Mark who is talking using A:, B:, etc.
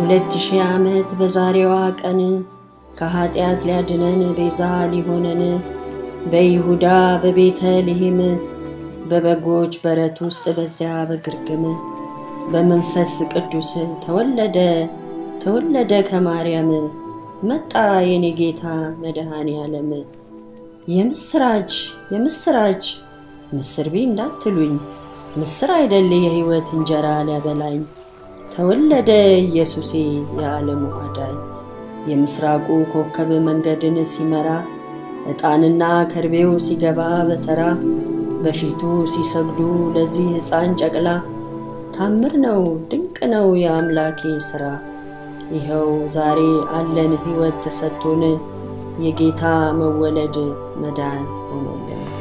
A: የሁለት ሺህ ዓመት በዛሬዋ ቀን ከኀጢአት ሊያድነን ቤዛ ሊሆነን በይሁዳ በቤተልሔም በበጎች በረት ውስጥ በዚያ በግርግም በመንፈስ ቅዱስ ተወለደ ተወለደ ከማርያም መጣ የኔ ጌታ መድኃኔ ዓለም። የምስራች የምስራች ምስር ቢ እንዳትሉኝ ምስር አይደል የሕይወት እንጀራ ሊያበላኝ ተወለደ ኢየሱሴ የዓለሙ አዳኝ። የምስራቁ ኮከብ መንገድን ሲመራ ዕጣንና ከርቤው ሲገባ በተራ በፊቱ ሲሰግዱ ለዚህ ሕፃን ጨቅላ ታምር ነው ድንቅ ነው የአምላኬ ሥራ። ይኸው ዛሬ አለን ሕይወት ተሰጥቶን የጌታ መወለድ መዳን ሆኖልን